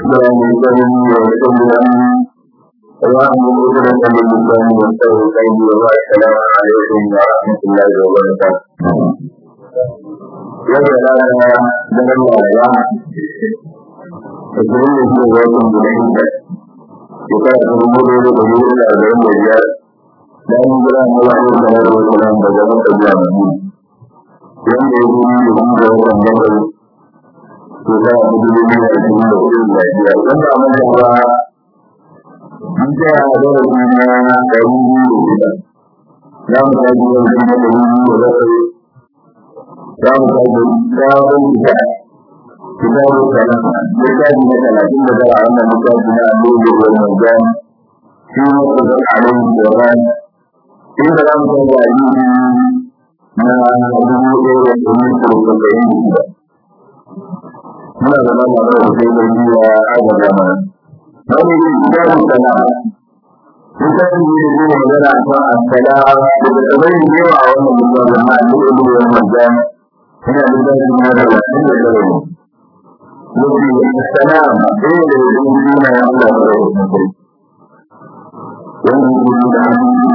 لساني ويسر أمري اللهم اجعل من لساني واستوي قلبي والسلام عليكم ورحمة الله وبركاته. يا سلام من الله يا Musulun da shi ne wajen guda inda shekara ta dubu da da dubu da arba'in da biyar bayan jira na wani da na wasu nan da zama ta biya mai wanda ya gudu da shi da watan bakwai shekara ta dubu da ashirin da hudu da biyar don ba mun ba mun tsaya a darasi na ɗari biyu da shida za mu tashi yau shi na ɗari biyu da bakwai za mu tashi sabon gida كتاب السلام كتاب مثلا إن ذا أن كتابنا نور والمجان في مصر عليه القرآن إن ذا أن تجعلين ما أدعو إلى مصر وسبعين من زمان الله في الدنيا هذا زمان هذه كتاب السلام كتاب يقول مثلا السلام بتبين جوا أو من زمان نور والمجان هنا كتاب هذا السلام mafi salam ɗaya da yin suna ya Allah da rai na kai wanda ke da hannu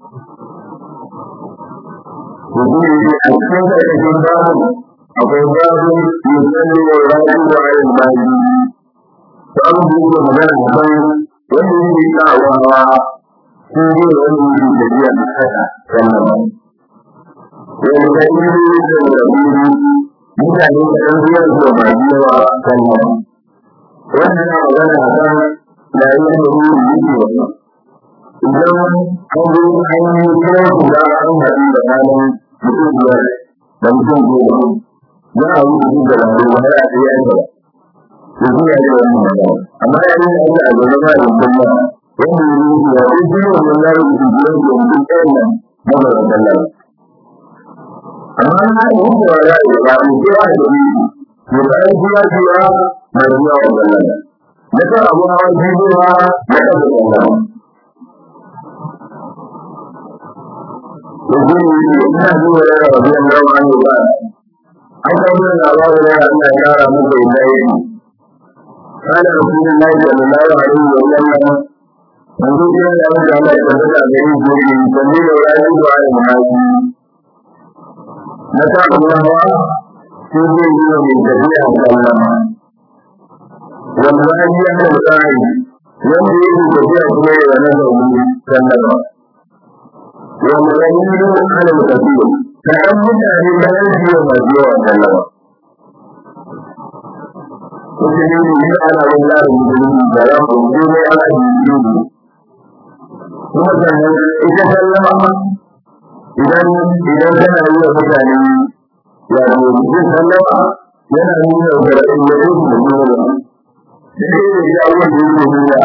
to shi ne a cikin ƙarƙashin babu akwai babu musalli wa rayu wa ayin bayi babu da yake magana a kan wanda yake kawawa ko ne wanda yake tafiya a kasa sannan wanda ka yi da wani mutane da ɗan biyar da ba yawa sannan wannan na magana a kan yayin da wuri yake wani idan an zo an yi kira su da an haɗu da ranar mutum biyar da mutum goma za a wuce da ranar wani a tsaye an gaba da zuwa da wani magana amma yayin da aka a gaba ba da kuma wanda ya yi ya yi zuwa wannan layin da biyar da mutum ɗayan nan magana da layin amma na yi da wa ya yi ba mu ke da ni mu da ai kuma cewa mai ruwa wa Allah da ta abu hawa jibowa da ta da Allah da gini ina zuwa da rabin rawa ne ba an kawo da labarin da Allah ya kara muku da yi kana rasulullahi sallallahu alaihi wa sallam manzo kira da Allah ya tabbata da yin gobe sanni da rayu da ayyuka na sa Allah shi zai yi wa mai tafiya sallama wanda ya yi yana da tsari wanda ya yi tafiya kuma ya yana da wani sallama wanda ya yi yi wa kana da tafiya ta ɗan mutane da ya yi wa masu yawa sallama Kuka ne ne yi ana yin larin musulmi da ya kunje mai ana yi yi kuma sannan ita sallama idan idan kana yi wa mutane ya zo mutum sallama yana nuna da ra'ayin da yake da nuna da shi ne ya wanda yake nuna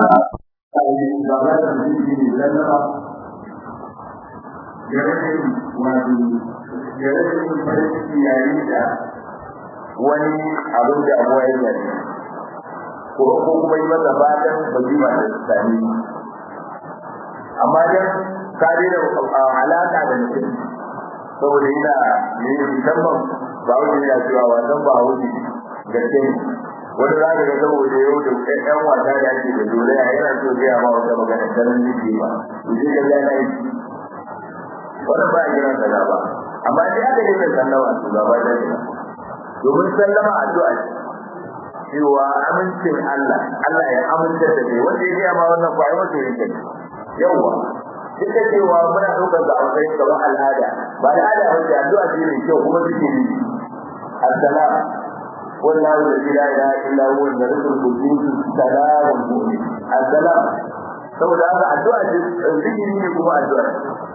wani abin da abuwa ya yi ko kuma yi masa fatan bazima da sami amma dan ka daina alaka da mutum saboda yana ne musamman ba wani yana cewa wasan ba wani gaske ne wani za ka ga saboda yau da ɗan wasa da ake da dole a yana so zai ma wata magana ta nan nake ba to sai ka ga yi wannan ba a kiran sa ba amma sai aka yi sallama to gaba da shi domin sallama addu'a ce cewa amincin Allah Allah ya amince da kai wanda ya ga ma wannan ba ai wato yake yawa duk da cewa muna ɗaukar da akwai kamar al'ada ba al'ada ba ce addu'a ce mai kyau kuma suke yi assalam wallahu la ilaha illa huwa al-malikul qudus salamun mu'min assalam saboda haka addu'a ce zikiri ne kuma addu'a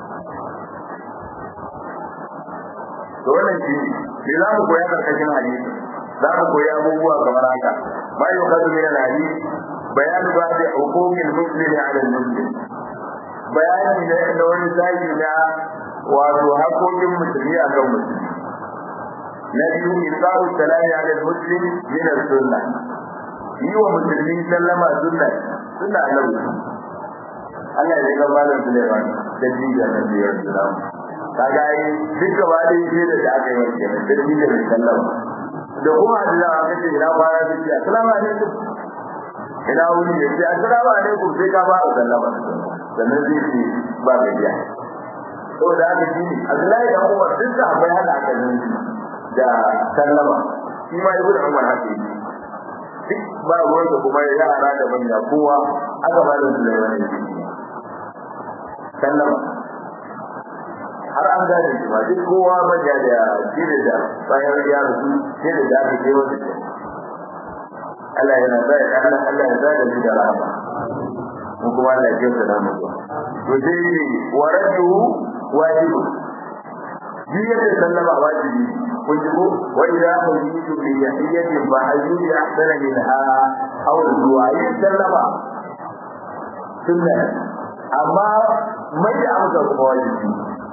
to wannan shi ne za mu koya karkashin hadisi za mu koyi abubuwa kamar haka ma yau kazu min al-hadisi bayanu ba da hukumin muslimi ala al-muslim bayani ne da wani zagi na wato hakokin musulmi a kan musulmi na biyu isaru salami ala muslim min sunna yi wa musulmi sallama sunna sunna lau Allah ya ga malam Sulaiman da jiya na biyar salamu kaga ai duk gaba da yake da aka yi wa kenan da jiya da sallama da kuma da aka ce ina fara da jiya assalamu alaikum ina wuri ya ce assalamu alaikum sai ka fara sallama sannan zai ce ba gajiya saboda haka shi ne Abdullahi da Umar duk da akwai hada aka nan da sallama shi ma ibnu Umar haka yi duk ba ruwan da kuma yara da manya kowa aka ba da Sulaiman ne sallama har an gane shi ba duk kowa manya da jire da bayan ya rasu sai da da aka kai wata ce Allah yana zai Allah Allah ya zai da ni da rahama mun kuma Allah ya jinta da mu to sai ne waradu wajibu jiya da sallama wajibi kun ji ko wa idza huyitu bi yahiyatin fa hayyu bi ahsana minha aw du'a yin sallama sunna amma mai da amsa kuma wajibi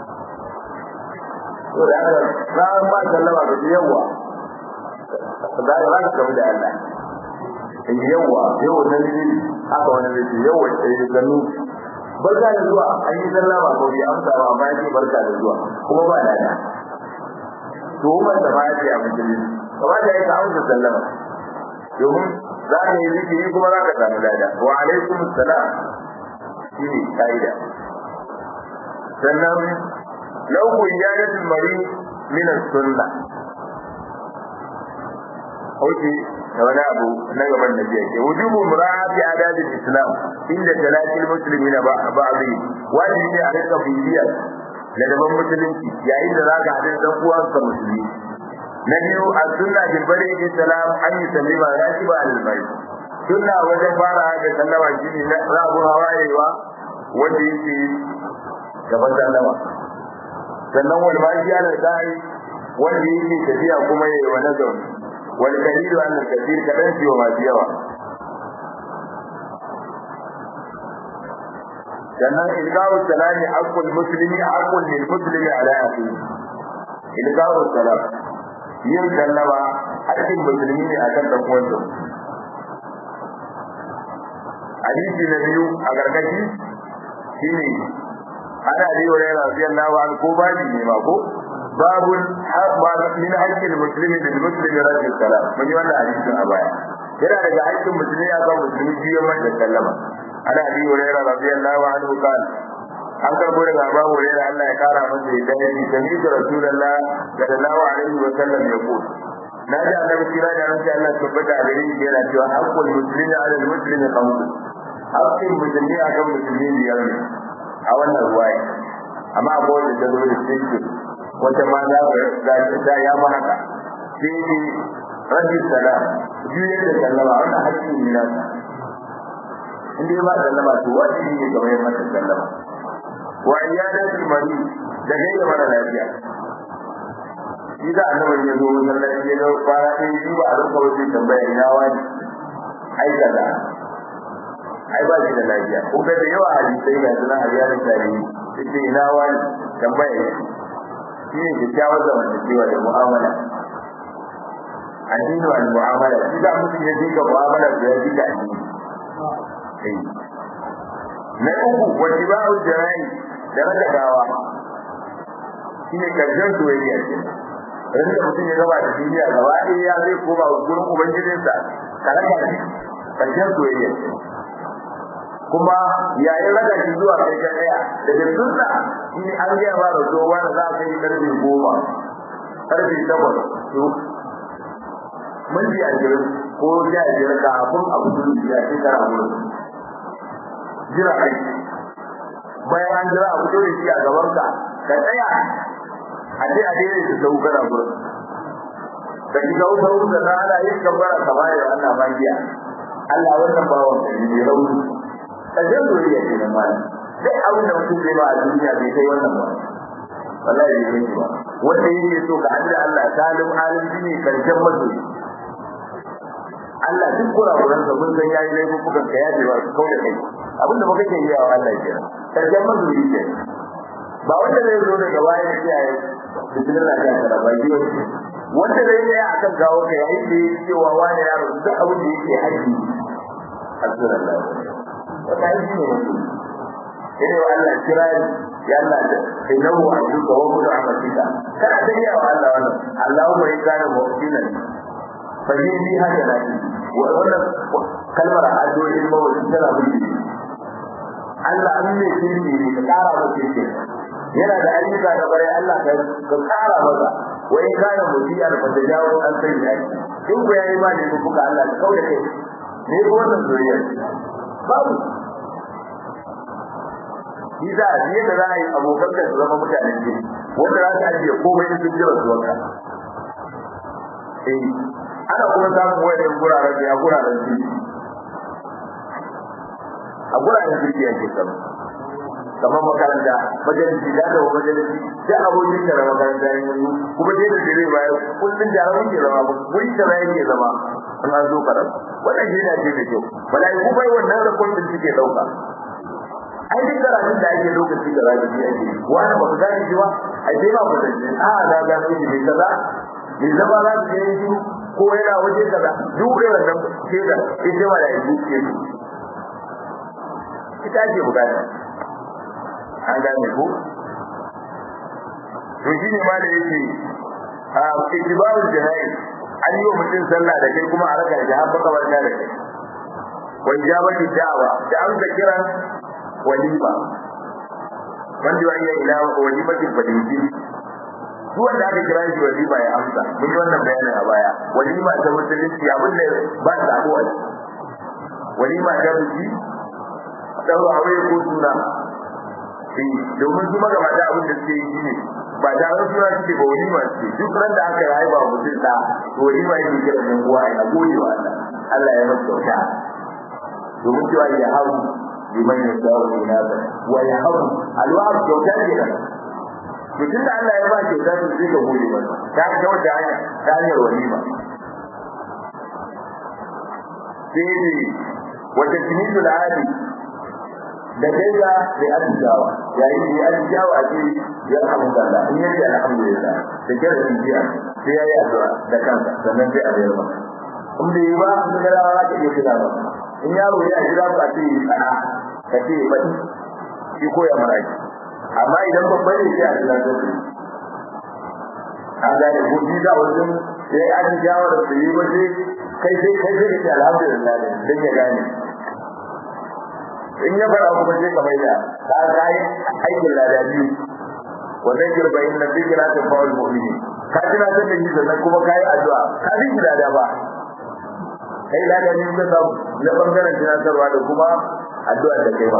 to da haka ran ba sallama da yawa da za ka kamu da Allah in yawa yawa nan ne haka wani ne yawa sai ganu barka da zuwa an yi sallama ko bi amsa ba amma yake barka da zuwa kuma ba lada to umar da ma yake a musulmi kamar da yake amsa sallama domin za ka yi zikiri kuma za ka samu lada wa alaikum salam shi ne ka'ida sannan lau iyadatul mari min as-sunnah Oke, da wani abu na gaban da biya ke wujubu mura'ati adadin islam inda talatil muslimina ba ba'dhi wajibi ne a rika bibiya da daban musulunci yayin da zaka haɗu da dan uwanka musulmi na biyu a sunna bil bari bi salam an yi sallima rakiba al bari sunna wajen fara da sallama shine na rabu hawayewa wanda yake gaban sallama sannan wal maji ala da'i wanda yake tafiya kuma yayi wa nazari والدليل أن الكثير كبنتي وما سيوا sannan ilgawu salami haqqul muslimi haqqul lil muslimi ala akhihi ilgawu salam yin sallama haƙƙin musulmi ne akan dan uwansa hadisi na biyu a gargashi shine ana bi wa radiyallahu anhu ko baji ne ma ko باب من حق المسلم للمسلم رد السلام من يوانا حديث أبايا yana daga haƙƙin musulmi ya kan musulmi biyo masa sallama ana abi hurairah radiyallahu anhu kan an karbo daga Abu Hurairah Allah ya kara masa yadda yake sami da Rasulullah sallallahu alaihi wa sallam ya ko na ji annabi kira da ran Allah tabbata da yin yana cewa haqqul muslimi ala al-muslimi khams haqqin musulmi akan musulmi biyar ne a wannan ruwaya amma akwai wanda ta zo da cikin wata ma za ka ga ya ma haka sai ne rabbi salam juyar da sallama wannan hakki ne na in dai ba sallama to wajibi ne kamar yadda mata sallama wa iyadatul mari da gaida mara lafiya shi da annabi ya zo masallaci ya ga fara ɗaya shi ba a rinka wajen tambaya ina wani ai kaza ai ba shi da lafiya ko ga da yawa hadisai ga sunan hadiyarin tarihi sai ina wani tambaya shi ne kyakkyawar zamantakewa da mu'amala addini wa mu'amala shi da mutum ya dinga mu'amala da ya dinga addini na uku wajiba'u jara'i da raka gawa shi ne karshen soyayya ce rinda mutum ya gaba da duniya gaba ɗaya ya zai koma gurin ubangijinsa ka raka shi karshen soyayya ce kuma yayin raka shi zuwa kai ga ɗaya daga sunna shi ne an gaya ba da zuwa da za a kai karfe goma karfe takwas minti ashirin ko sha biyar kafin abu sun ya ce kara gurin jira kai bayan an jira abu da shi a gaban ka ka tsaya a je a daidai da sau kana gurin da ki ga sau da na ana yin gabara ka bayar Allah magiya Allah wannan bawon ka ne rauni kaje zuriya ce na malam sai abin da mutum zai ba a duniya bai kai wannan ba wallahi bai kai ba wanda yake so ka Allah Allah salim alim ne karshen masoyi Allah duk kurakuran sa mun san yayi laifin kuka ka yaje ba su kauda kai abin da muka ke yi wa Allah ke karshen masoyi ke ba wanda zai zo daga baya ya kiyaye bismillah ya kara ba yi wanda zai yi akan gawo ka yayi da cewa wani yaro duk abin da yake haji Alhamdulillah wata yi ne mutum sai wa Allah kira ya Allah da innahu abduka wa kullu amatika kana da yawa Allah wannan Allahumma in kana mu'minan fa yi bi hada lati wa wannan kalmar addu'o'in mawuyi tana burge Allah an ne kirki ne ka kara masa kirki yana da ayyuka da bare Allah ka ka kara masa wai kana mutiya da fata jawo an sai da shi in ku yayi ma ne kuka Allah ka kauda kai ne ko wannan zuriya babu shi za a je da za a yi abokan da su zama mutanen jini wanda za su ajiye komai da sun jira zuwanka eh ana kuma samun wayan guraren da ya guraren jini a guraren jirgi ake samu kamar makaranta majalisi da da majalisi da abokin da makaranta ya yi kuma dai da dare baya kullun jarawin ke zama wuri da zai ke zama in an zo karam wannan shi ne da kyau malaiku bai wannan rakon da suke dauka ai duk karatun da ake lokaci da zai yi ake wani ba ku gane shi ba ai dai ba ku da shi a da ga shi ne kaza ne zama za su yi shi ko yana waje kaza duk da wannan shaidar ita ma da yi ke ita ake bukata an gane ko to shi ne ma da yake a ijibawul jana'i an yi wa mutum sallah da kai kuma a raka da har baka barka da kai wa ijabati da'wa da an ka kiran walima wanda ya iya ila walimatin fadinci duk wanda aka kira shi walima ya amsa mun yi wannan bayanin a baya walima ta musulunci abin da ba ta sabo a walima ta biki daura aure ko suna domin su magabata abin da suke yi ne ba tare da suna suke ba wani masu duk ran da aka rayu ba mutum da to wani ma yake kira ɗan uwa a gode wa Allah Allah ya masa kyauta domin cewa ya haru liman ya sa wa ina ba wa ya haru alwa'ar kyauta ne da mutum da Allah ya ba kyauta to sai ka gode masa ta ga wata hanya ta hanyar walima sai ne wata kinisu da hali da gaida da ajiyawa yayin da ya ajiyawa ce ya alhamdulillah in yace alhamdulillah da kira da jiya sai yayi addu'a da kansa sannan sai a bayar maka in bai yi ba in ga rawa ta iya kira ba in yaro ya jira ba ce ana ka ce ba shi ko ya mara amma idan babban ne sai a jira da shi an gane ko ji da wajen sai ajiyawa da su yi waje kai sai kai sai ka ce alhamdulillah dan ya gane in ya fara kuma sai ka mai da ka kai aikin lada biyu wa zakir fa inna dhikra tanfa'ul mu'minin ka tuna ta da shi sannan kuma kai addu'a ka bi lada ba kai lada ne ka samu na bangaren tunatarwa da kuma addu'a da kai ba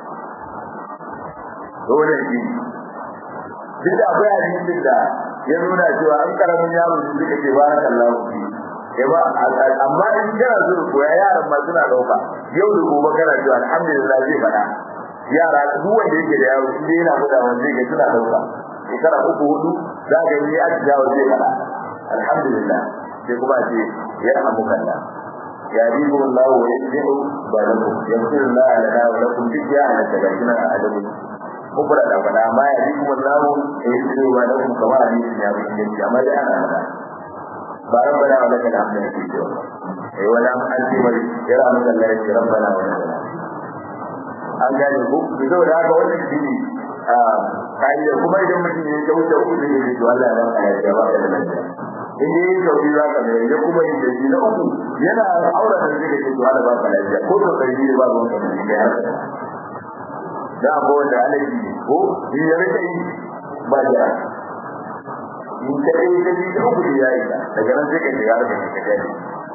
dole ne duk da akwai hadisin da ya nuna cewa an karamin yaro su suka ce barakallahu fi ba amma in kana so koya yaran ma suna dauka yau da gobe kana cewa alhamdulillah zai fada yara duk wanda yake da yaro shi yana fada wanda yake suna dauka shekara uku hudu za ka yi a jawo zai fada alhamdulillah sai kuma ce ya hamukalla ya ribu Allah wa yasbihu ba lakum yaghfiru Allah lana wa lakum biya ala tagajina adamu kubra da fada amma ya ribu Allah wa yasbihu ba lakum kamar hadisi ya bi amma da ana fada ba rabbana wa lakal hamdu fi jawab eh wala anti mai kira mun Allah ya rabbana wa lakal an gane ku to da haka wannan shine a kai kuma idan mutum ya wuce uku da yake to Allah ya baka ya ba ka da lafiya in yi sauki za ka mai ya kuma yin daji na uku yana aure da zai ce to Allah ba ka lafiya ko to kai ne ba ruwan ka da kai haka da ko da alaji ko yi ya rike yi ba jira in ka yi da ji uku da yayi daga nan sai ka shiga da kai kai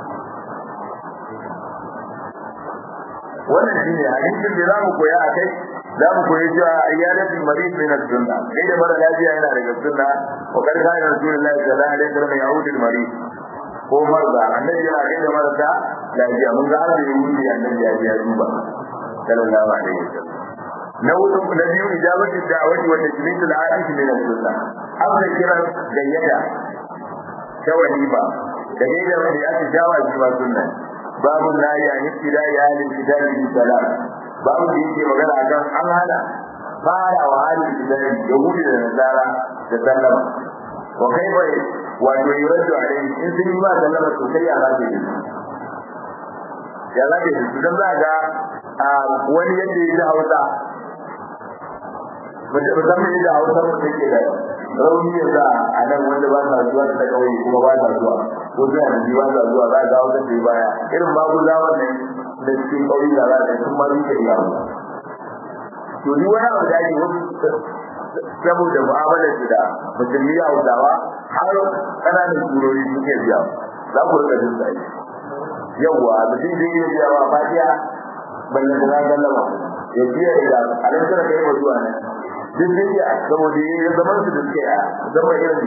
wannan shine hadisin da zamu koya a kai zamu koyi cewa ayyadatul marid min as-sunna kai da mara lafiya yana daga sunna wa kar kana rasulullahi sallallahu alaihi wasallam ya'udul marid ko marza annabi yana kai da marasa lafiya mun ga har da yahudi annabi ya ya duba sallallahu alaihi wasallam na wurin na biyu ijabatu da'wati wa tajmidu al-hadith min as-sunna amma kiran gayyata ta walima da gaida wanda ya jawa shi sunna babu la ya ibtida ya lil kitabi bi salam babu da yake magana akan an hana fara wa halin kitabi da gudu da nasara da sallama wa kaifa wato yuraddu alaihi in sun yi ba sallama to sai ya rabe shi ya rabe shi dan za ga wani yadda ya ji hausa musamman yadda hausa mu take da rauni ya za a nan wanda ba sa zuwa da kauye kuma ba sa zuwa ko zuwa da ba sa zuwa za ga wata ce baya irin babu zaman nan da cikin ƙauye da za a sun ma duka iya to ni wani abu da ake wasu saboda mu'amalar su da musulmi a hausawa har ƙananan turori suke biya za ku rika jin sai yawwa mutum zai iya biya wa fatiya balle da na gallama ya biya da alan tara kai ba zuwa nan duk zai iya saboda ya zaman su da suke a zama irin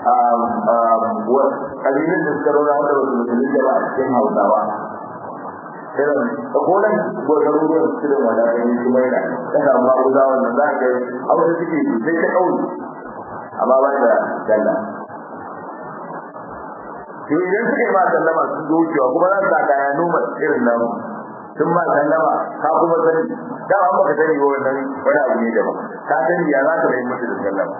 kabilun da suka rona wanda wasu musulmi da ba a cikin hausawa irin kolan garuruwan su da wadatayen su mai da ta samu maguza wannan za ka yi abu da suke sai ta kauli amma ba da dalla to idan suka yi ma sallama sun zo wucewa kuma za su sa kaya noma irin nan sun ma sallama ka kuma sani da an baka sani ba wannan wani abu ne daban ka sani ya za ka bai musu da sallama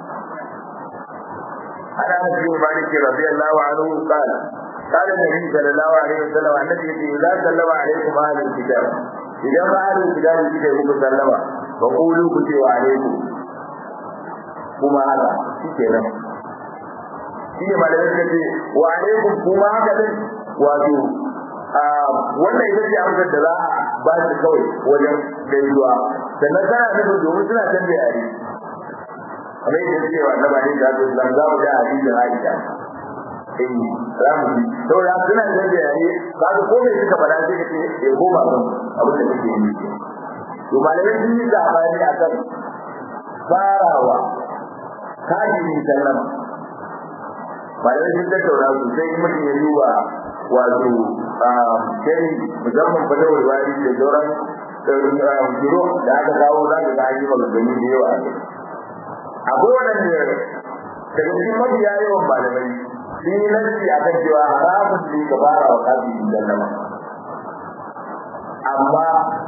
ana nabi malik radiyallahu anhu qala قال النبي صلى الله عليه وسلم النبي إذا سلم عليكم أهل الكتاب إذا ما أهل الكتاب كده يقول سلم فقولوا كتب عليكم kuma haka shi ke nan shi ne malamai suka ce wa alaikum kuma haka din wato wannan ita ce amsar da za a ba shi kawai wajen gaisuwa sannan tana nufin domin suna canza yare kamar yadda cewa na ba ne da su zan za mu ga hadisin Aisha eh za mu ji saboda suna canza yare ka ga ko me suka faɗa sai ka ce eh ko ba kan abin da kake yi to malamai sun yi zabani akan farawa kafin sallama bayan sun tattauna sosai mutum ya duba wato shari musamman fata wurwari da sauran biro da aka kawo za ka ga yi maganganu da yawa a kai akwai waɗanda daga cikin mafiya yawan malamai sun yi lanci a kan cewa haramun ne ka fara wa kafin sallama amma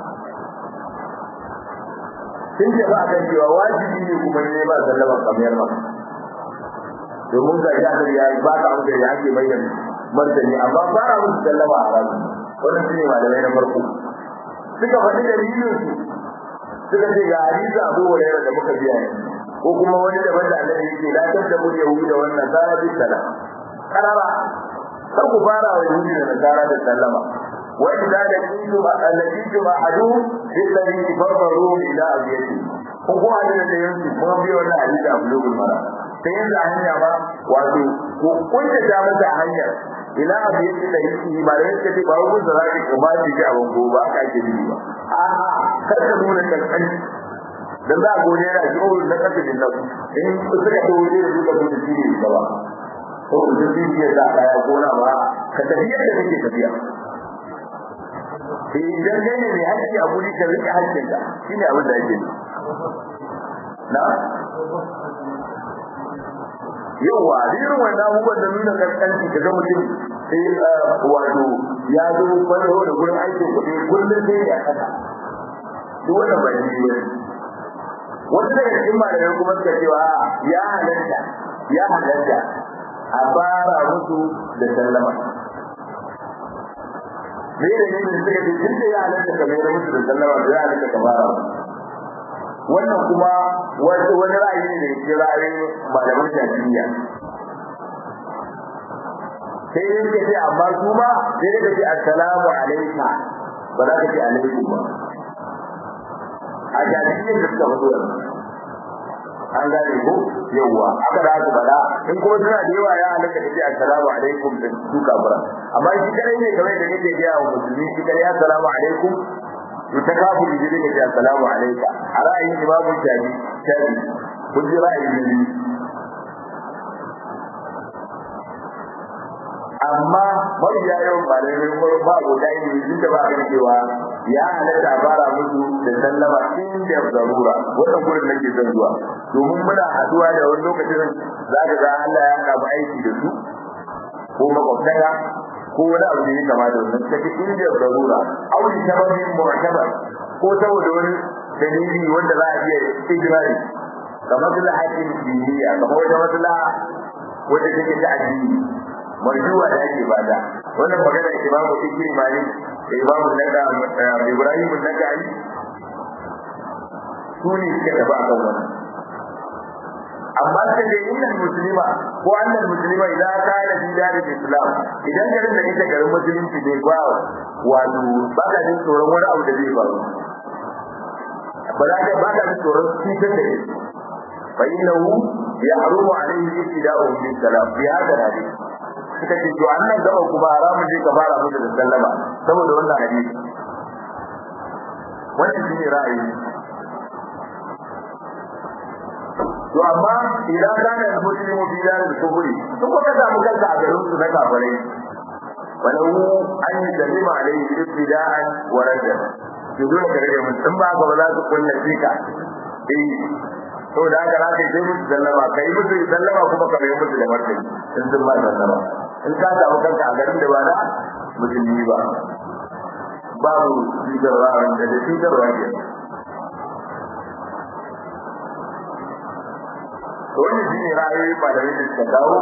sun ce ba a kan cewa wajibi ne kuma ne ba sallama kamar maka domin ga ya ya ba ka amsa ya ake mai da martani amma fara musu sallama a rasu wannan shine malamai na farko suka faɗi dalilin su suka ce ga hadisi Abu Hurairah da muka biya ne ko kuma wani da wanda Allah yake la tabda yahudu da wannan sara bi salam karara kar ku fara wa yahudi da nasara da sallama wa idza laqitum allazitum ahadu billazi farfaru ila abiyati ko ko hadin da yanzu kuma biyo wannan hadisi Abu Hurairah ta yanzu hanya ba wato ko kunta ta mata hanyar ila abu yake da yake ba da yake ba wani da zai ko ba shi a bango ba ka ke yi ba a kar ka nuna kankan dan za go ne da jiwo da kake din nan in suka to ne da duka da shi ne ba ko da shi ne da ya gona ba ka tafi yadda kake tafiya sai idan kai ne mai haƙƙi a guri ka rike haƙƙinka shine abin da yake na yawa irin wanda abubuwan da nuna kaskanci ka ga mutum sai wato ya zo kwallo da gurin aikin kuɗi kullum sai ya kasa duk wannan ba shi ne wasu daga cikin malamai kuma suka cewa ya halatta ya halatta a fara musu da sallama me da ne suka ce tun da ya halatta ka mai musu da sallama da ya halatta ka fara wannan kuma wani ra'ayi ne da ke ra'ayin malaman shafi'iyya sai dai suka ce amma su ma sai dai ka ce assalamu alaika ba za ka ce alaikum ba a shafi'iyyan da suka fito an gane ko yawwa aka da aka bada in kuma suna da yawa ya halaka da ce assalamu alaikum da su kafira amma shi kadai ne kamar da kake gaya wa musulmi shi kadai assalamu alaikum to ta kafu da jiri ka ce assalamu alaika a ra'ayin imamu shafi shafi kun ji ra'ayin jiri amma mafiya yawan malamai ko ba abota ilimi duk da ba a cewa ya halatta a fara musu da sallama inda zarura wannan gurin nake son zuwa domin muna haduwa da wani lokacin za ka ga Allah ya haɗa mu aiki da su ko makwabtaka ko wani abu da ya kama da wannan take inda zarura auri sababin mu'tabar ko saboda wani dalili wanda za a iya ijrari kamar da haƙin diniya kamar wata maslaha wanda take ta addini marjuwa da ake bada wannan magana imamu fikri malik da imamu naka ibrahim nakai su ne suka tafi a kan wannan amma sai dai innal muslima ko annal muslima idan kana fi daril islam idan garin da ita garin musulunci ne ba wato ba ka jin tsoron wani abu da zai faru ba za ka ba ka jin tsoron cutar da shi fa innahu yahrumu alayhi ibtida'u bi salam bi hada hadith suka ce to annan gaba kuma haramun je ka fara musu da sallama saboda wannan hadisi wannan shine ra'ayi to amma idan kana da muslimu fi dalil kuburi duk wanda samu kanka a garin su na kafirai walau an yi dalima alaihi ibtida'an wa rajan to dole ka rage mun ba ga ba za su kulla fika eh to da haka za ka yi musu sallama kai musu sallama kuma ka mai musu da martani in sun ba sallama in ka samu kanka a garin da ba na musulmi ba babu cutarwa da da cutarwa ke to wani shi ne ra'ayoyi malamai da suka kawo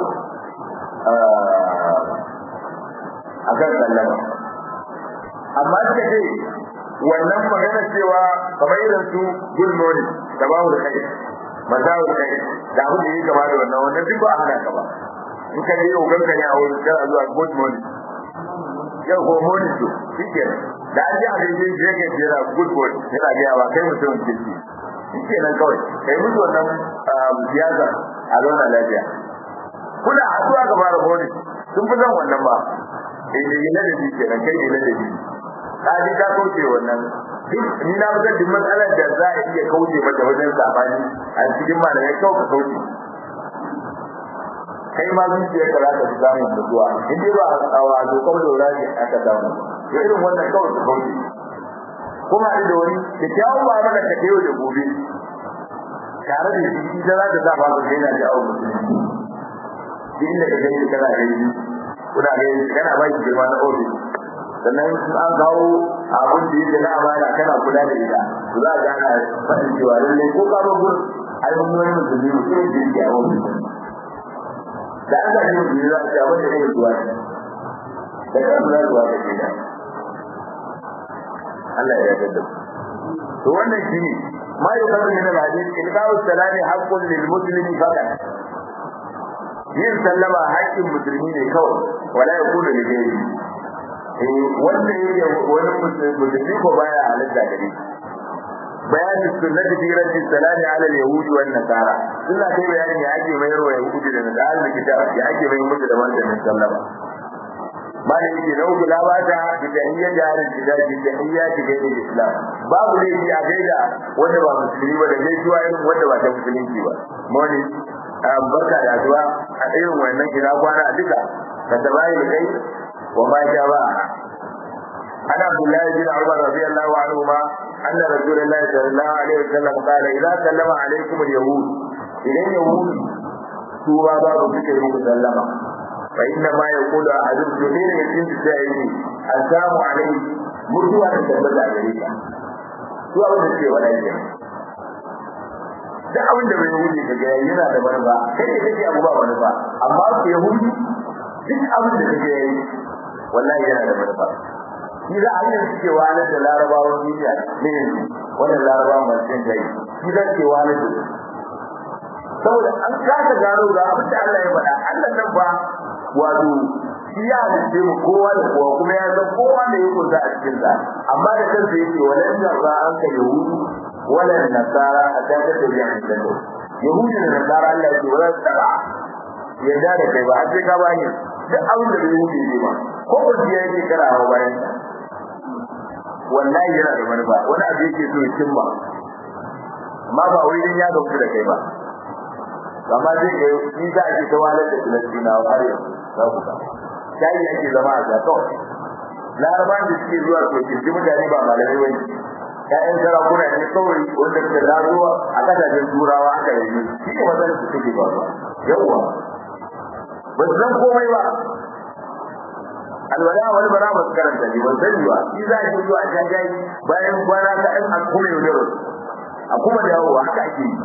a kan sallama amma suka ce wannan magana cewa kamar irin su good morning da babu da kai mazawu da kai da abin da yake kama da wannan wannan duk ba a hana ka ba in ka je yau ganka ne a wurin kana zuwa good morning yau ko morning to shike da an ji abin da yake jira good morning yana ga ba kai mutum kirki shike nan kawai kai mutu wannan siyasa a zauna lafiya kuna haɗuwa ga fara morning sun fi son wannan ba eh da yana da shi kenan kai ne da shi ka ji ka kauce wannan ni na fitar da matsalar da za a iya kauce mata wajen sabani a cikin malamai kawai ka kauce kai ma zuciyar ka za ta fi samun mutuwa in dai ba a wa dokar lura ne aka samu to irin wannan kawai ka kauce kuma da wani da kyawun ba mana ka yau da gobe tare da shi ita za ta sa ba ka daina da awon musulmi duk inda ka gani kana gani kuna gani kana ba shi girma na ofis sannan an kawo abin da yake na amana kana kula da ita to za ka ana faɗin cewa lallai ko ka bar gurin ai mun wani musulmi mutum da yake a wani da an zaɓi musulmi za a ce abin da yake zuwa da kan za zuwa da gida Allah ya yarda to wannan shine ma yuqalu min al-hadith ilqa'u salami haqqun lil muslimi faqat yin sallama haƙƙin musulmi ne kawai wala yakunu li ghayri wanda ya yi wani musulmi ko baya halitta gare bayanin sunnati fi raddi salami ala al-yahudi wan nasara suna kai bayanin ya ake mayar wa yahudi da nasara da kitab ya ake mayar musu da wannan sallama bani yake na uku la ba ta bi tahiyya da halin kitab bi tahiyya ta gaida islam babu ne a gaida wanda ba musulmi ba da gaisuwa irin wanda ba ta musulunci ba moni barka da addu'a a irin wannan kira kwana a duka ka tabayi da kai وما جاء عن عبد الله بن عمر رضي الله عنهما أن رسول الله صلى الله عليه وسلم قال إذا سلم عليكم اليهود إلى اليهود سوى باب ذكر مسلمة فإنما يقول أحدهم جميل يتم بسائله السلام عليه مرتوى تثبت عليك سوى باب ذكر ولا يجب da abin da bai yahudi ka ga yana da manufa kai ne kake abu ba manufa amma ku yahudi duk abin da kake yi wallahi yana da manufa shi za a yi suke wani da larabawan duniya ne wannan larabawan masu jin gai shi za ke wani da saboda an kasa gano ga abin da Allah ya faɗa Allah nan ba wato shi ya halitta mu kowa da kowa kuma ya san kowa da ya kunsa a cikin sa amma da kansa yake walan jarra an ka yahudu wala nasara a ta ta tabi'a da yahudu da nasara Allah ya ce wala tsara yadda da kai ba a ce ka bani duk abin da bai wuce ne ba ko ba ya yake kara hawa bayan wallahi yana da manufa wani abu yake so ya cimma amma ba wai din ya dauki da kai ba amma zai ga ni za a ce ta walar da Filistina har yanzu za ku ga sai yake zama a zato laraban da suke zuwa to kirji mutane ba malamai bane ƴaƴan sarakuna ne kawai wanda suka dawo a kasashen turawa aka yi shi ne matsalar su take ba yawwa ba su san komai ba alwala wani bara ba su karanta ne ban sani ba shi za a yi zuwa a jajayi bayan kwana ta ɗan a kuma yau da a kuma dawowa haka ake yi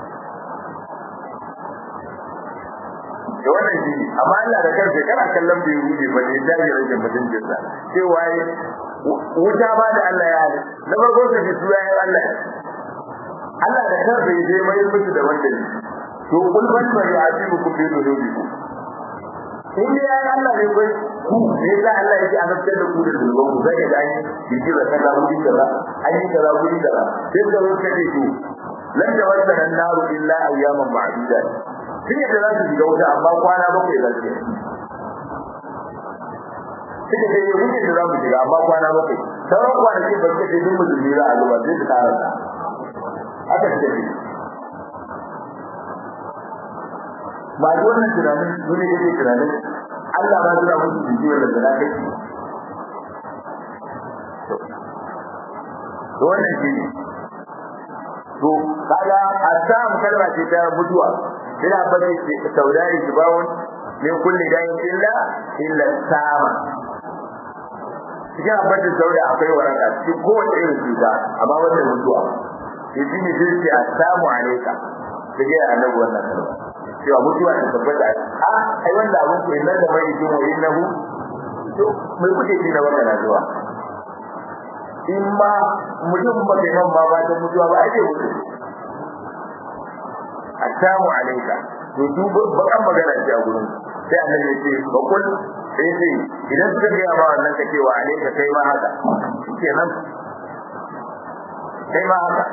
da wannan shi ne amma Allah da kansa kana kallon bai wuce ba ne da ya rage mutuncin sa cewa wuta ba da Allah ya hali na farko ka ji suya Allah Allah da kansa ya je mai mutu da wanda ne to kul ban bari ajibukum bi dhunubikum in dai ya Allah ne kai ku ne da Allah yake azabtar da ku da zulubin ku zai ga ni biki da kaza wuri kaza an yi kaza wuri kaza sai da wani kace to lan da wannan annaru illa ayyaman ma'duda sun yadda za su shiga wuta amma kwana bakwai za su suka ce yi wuce da za mu shiga amma kwana bakwai sauran kwanaki ba suka ce duk musulmi za a zuba sai su karasa haka suka ce ba ji wannan tunanin dole yake tunanin Allah ba zura musu jiki wanda da kai to wannan shi to kaga asam kalma ce ta mutuwa ina bane saudari kibawun min kulli dayin illa illa sama cikin abin da sauda akwai waraka cikin kowace irin cuta amma wannan mutuwa shi ne zai ce assalamu alaika sai ya annabi wannan kalma cewa mutuwa ta tabbata a ai wanda abun ku inna da mai jin wa innahu to mai kuke ji na wannan zuwa in ma mutum ba kai man ba ba ta mutuwa ba ake mutu assalamu alaika to duk bakan magana ce a gurin sai annabi ya ce ba kul sai sai idan suka ga ma wannan ka cewa alaika kai ma haka kenan kai ma haka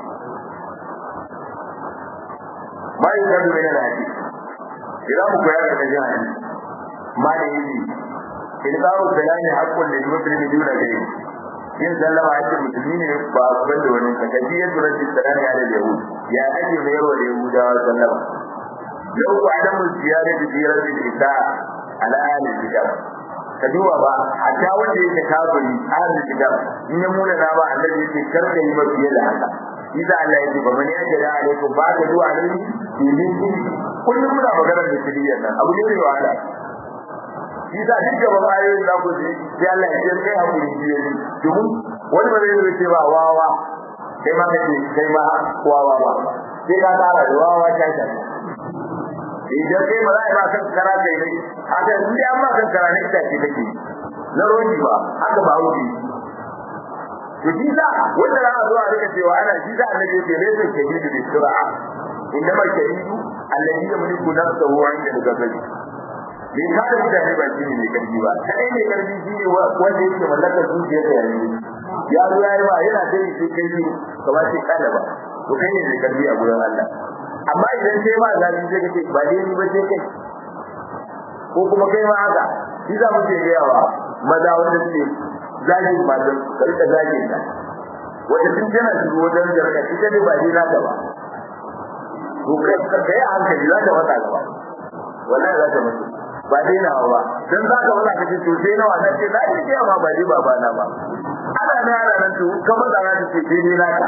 ma yi gado mai na hadisi idan mu koyar da jin hadisi ma da yi ilqa'u salami haqqun lil muslimi duna ghayri yin sallama ake musulmi ne ba a ban da wani kakaji ya tura shi salami ala yahud ya ake mayar wa yahudawa sallama lau ku adamu ziyara da ziyarar da ita ala ahli kitab ka duba ba hatta wanda yake kafiri ahli kitab in ya muna na ba annabi yake karka yi mafiye da haka Isa Allah ya ce ba mani ake da alaikum ba ka zuwa alaihi domin kullum muna maganar da shiriyar nan abu ne mai wahala Isa duk da ban ayoyin za ku ji sai Allah ya ce kai hakuri shi ne domin wani ba zai yi ce ba wawa kai ma kace kai ma wawa ba sai ka tsara da wawa ta ta idan kai ba za a ba kan kara kai ne haka in dai an ba kan kara ne ita ce take na roji ba haka ba wuce to shi sa wanda za a zo a rika cewa ana shi sa annabi ya ce laysa shadidu bi sur'a innama shadidu alladhi yamliku nafsahu 'inda al-ghadabi bai kada mutane ba shi ne mai karfi ba kai ne karfi shi ne wanda yake mallakar zuciyar da yanzu ya zo ya yi ba yana da shi kai shi kamar shi kada ba to kai ne mai karfi a gurin Allah amma idan sai ma zabi sai kace ba dai ni ba sai kai ko kuma kai ma haka shi za mu ce ga yawa maza wanda suke zagin matan karka zagin ta wanda tun tana shigo wajen jarka ita ne ba dai naka ba to kai kai a hankali za ta mata gaba wallahi za ta mutu ba dai na ba dan za ka wala kace to sai nawa nan ce na yi kiya ma ba dai baba na ba ana na ana nan to kamar da za ta ce dai dai naka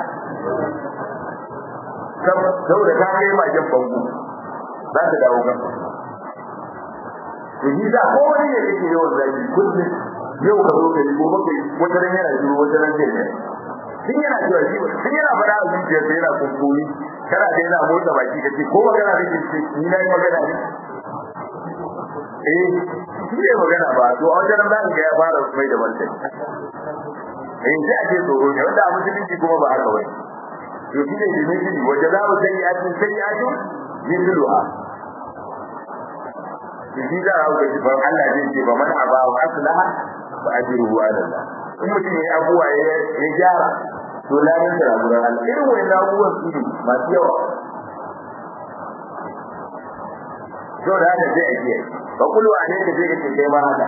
kam saboda ka kai ma jan bangu za ta dawo kan to shi da ko wani ne yake yawan zaki kullum yau ka zo kai ko baka wata ran yana shiru wata ran zai ne sun yana cewa shi sun yana fara a zuciyarsa yana kuskuri kana da yana motsa baki kace ko magana kake ce ni na yi magana ne eh shi ne magana ba to a wajen nan ga ya fara mai da martani eh sai ake tsoro ne wanda a musulunci kuma ba haka bane to shi ne da ne wajen za mu sani a cikin sani a cikin yinduha shi da rawu da ban Allah zai ce ba man aba wa aslaha fa ajruhu ala Allah in mutum ya abuwa ya gyara to lamin da rabuwar Allah irin wannan abubuwan su ne masu yawa to da haka sai a kiyaye fa kullu alayka sai kace kai ma haka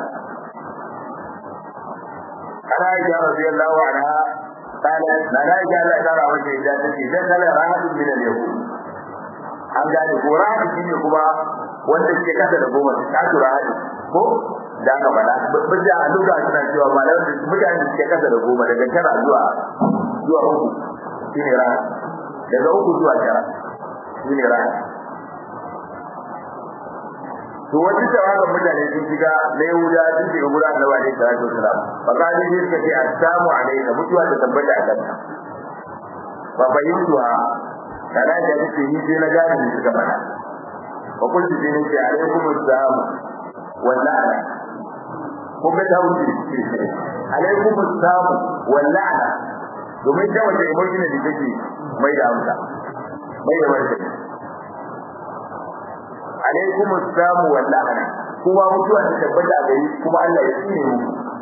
ana ya radiyallahu anha kana na na ya Allah ta rawa ce da take da kala rahatu min al-yahud an gane ko rahatu shine kuma wanda suke kasa da goma su tasu rahatu ko da aka bada bija a duka suna cewa malam da mutane da suke kasa da goma daga tara zuwa zuwa uku shine rahatu daga uku zuwa tara shine rahatu to wani tawagan mutane sun shiga na yahuda sun shiga guda annabi alaihi salatu wasalam fa kadi shi suka ce assalamu alayka mutuwa ta tabbata a kanka fa fahimtuwa kana da kake ni sai na gane ni suka fada fa kun ji ne ce alaikum assalam wallahi ko ga ta wuce alaikum assalam wallahi domin da wata emotion da take mai da amsa mai da wata alaikum assamu wal la'ana kuma mutuwa ta tabbata gari kuma Allah ya tsine mu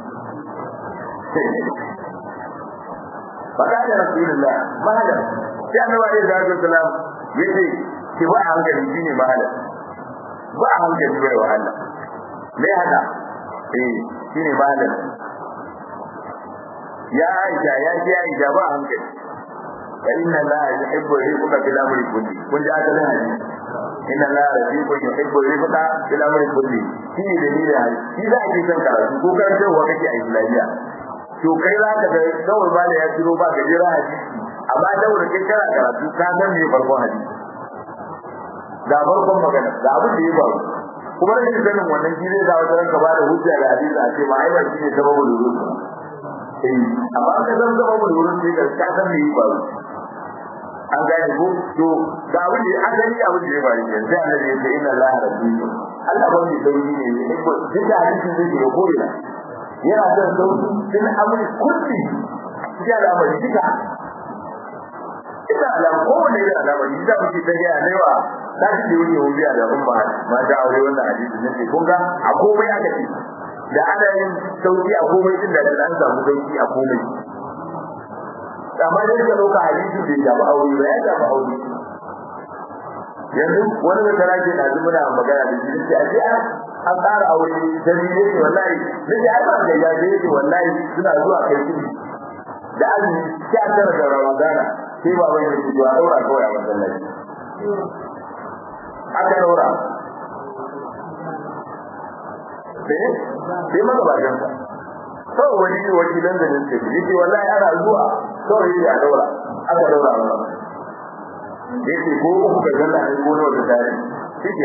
fada da rasulullah mahalam sai annabi alaihi salatu wasalam yace ki ba hankali shine mahalam ba hankali bai wa Allah me haka eh shine mahalam ya aisha ya ji aisha ba hankali inna la yuhibbu rifqa bil amri kulli kun ji asalin hadisi inna la rafiqun yuhibbu rifqa bil amri kulli shi ne dalilin hadisi shi za a ji san karatu ko karantarwa kake a islamiyya to kai za ka ga kawai ba da ya tiro ba gajera hadisi amma daura kai kana karatu ka san me farkon hadisi ga farkon magana ga abin da ya faru kuma rashin sanin wannan shi zai zawo ranka ba da hujja da hadisi a ce ma ai ba shi ne sababul wurud eh amma ka san sababul wurud sai ka ka san me ya faru an gane ko to ga abin da an gani abin da ya faru yanzu sai Allah ya ce inna Allah rabbiyyu Allah ba mai sauki ne ne ko duk da hadisin zai ya koyi yana son sauki din amri kulli ya al'amari duka ina alam kowane irin al'amari da muke ta gaya ne wa ta ci da wani wuya da umma ma ta aure wannan hadisi ne sai kun ga a komai aka ce da ana yin sauki a komai din da an samu sauki a komai amma dai ka dauka hadisi bai shafi aure ba ya shafi aure yanzu wani da tara ke da muna magana da shi sai a ce an tsara aure da ni ne wallahi da ya ba da ya ce wallahi suna zuwa kai kudi da azumi sai an tara da ramadana sai ba wai ne zuwa daura kawai a masallaci aka daura sai sai maka ba janka kawai wani wakilan da nake yake wallahi ana zuwa kawai ya daura aka daura ba yake ko uku ga zanna ne ko nawa da tare shike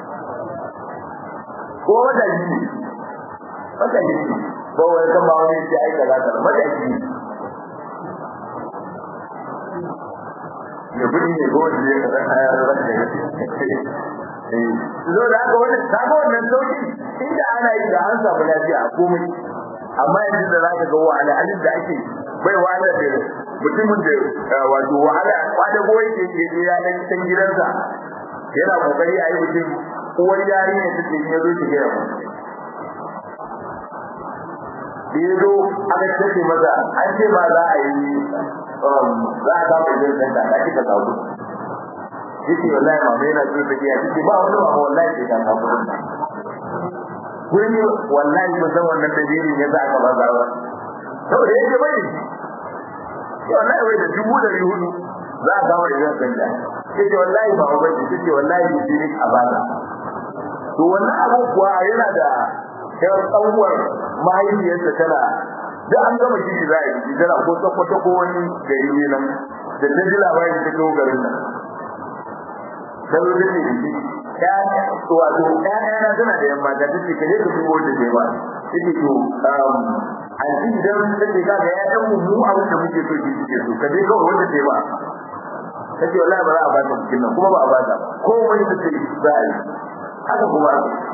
ko wanda yi wanda yi ba wai kan ba wani sai aika za ta mata yi ya budi ne ko wanda ya kaza haya da wanda ya eh zo da haka wannan kaga wannan sauki inda ana yi da an samu lafiya a komai amma yanzu da zaka ga wahala alin da ake bai wahala da mutumin da wato wahala kwada goyi ke ke ya dan san gidansa yana kokari a yi mutum uwar yari ne take yin yazo ta gaya da yazo aka tace maza an ce ma za a yi za a samu idan sanda da kika kawo yake wallahi mama yana so ta gaya yake ba wani mama wallahi sai ka kawo gurin wallahi ba san wannan dalilin yasa aka ba zarwa saboda yake bai wallahi wai da dubu da hudu za a samu idan sanda yace wallahi ba ba yace wallahi shi ne a bada to wannan abu kuwa yana da yar tsawuwar mahaifiyarsa tana da an gama shi za a yi tana ko tsakwata ko wani gari ne nan da ta ji labarin ta kawo garin nan salo da ne shi ya wato ƴaƴana tana da yamma da take kaje ka dubo da ke ba yake to a ji idan take ka ga ƴaƴan mu mu abin da muke so shi suke so kaje kawai wanda ke ba kace wallahi ba za a ba ta cikin nan kuma ba a ba ta ko wani da take za a yi haka kuma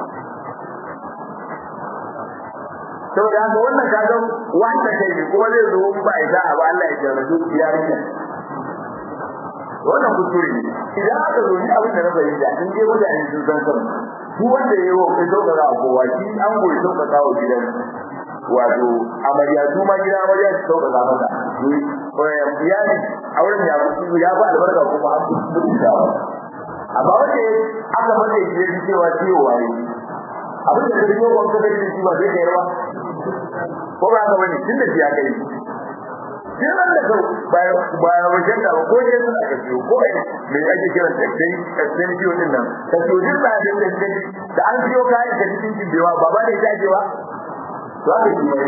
saboda haka wannan kaga wanda kai ne kuma zai zo ba ida ba Allah ya jarrabu yarinya wannan kuskure ne idan aka zo ni abin da na fahimta in dai mutane sun san kan su wanda ya yi kai sauka za a kowa shi an goyi sauka za wa gidan wato amarya su ma gidan amarya su sauka za mata iyali a wurin ya ya ba albarka kuma an fi mutuntawa amma wanda aka mata ya ji cewa ciwo waye abin da zai yi wa kuma da shi ba zai kai ba ko ba ka bane tunda shi ya kai sai ran da kau bayan bayan wajen da ko ne sun aka ciwo ko ai me ake kira da kai kasan ciwo din nan ka ciwo din ba da da da an ciwo kayan da cikin jibewa ba ba da ita cewa to aka yi mai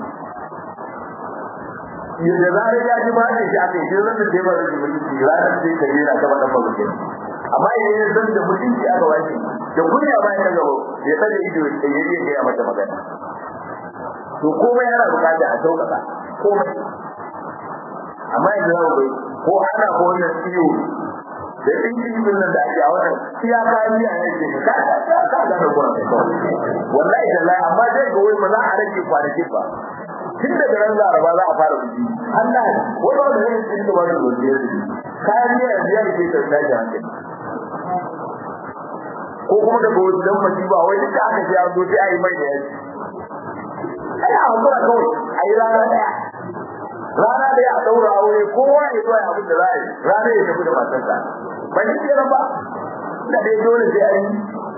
yadda zarar ya ji ba da shi aka yi ran da sai ba da mutunci ranar sai ka jira ta faɗa ba amma idan ya san da mutunci aka wace da kunya bayan da gaba ya tsare ido ya yi ya mata magana to komai yana bukata a sauƙaƙa komai amma yanzu yau bai ko ana ko wannan ciwo da ɗinki din nan da ake a wannan iya kayan miya ne ke ka ka ka ka ga da kuwa wallahi da lai amma dai ga wai ba za a rage kwanaki ba tun daga ran laraba za a fara biki Allah wai ba da yin cikin da wani gobe kayan miya yanzu ya ke ta tashi hankali ko kuma daga wasu dan mace ba wai duka aka ji an zo sai a yi mai da yaji ai a hakura kawai a yi rana daya rana daya a daura aure kowa ya zo ya abin da za a yi rana ya tafi da matarsa ba shi ke ba da dai dole sai a yi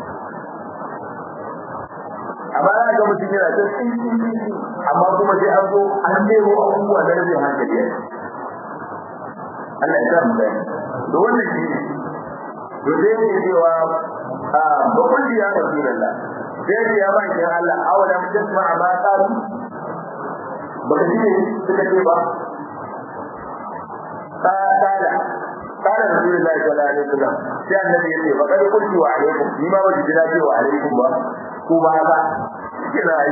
amma za ga mutum yana ta tsinci amma kuma sai an zo an nemo abubuwa da rabin hankali ya Allah ya sa mu gani to wannan shi ne to sai ne cewa a bakon ya rasulullah sai ne ya baki Allah awala mutasma ma qalu baka ji ne suka ce ba qala قال رسول الله صلى الله عليه وسلم sai annabi yace fa kad qultu wa alaikum ni ma wajin jira ce wa alaikum ba ko ba ba kina yi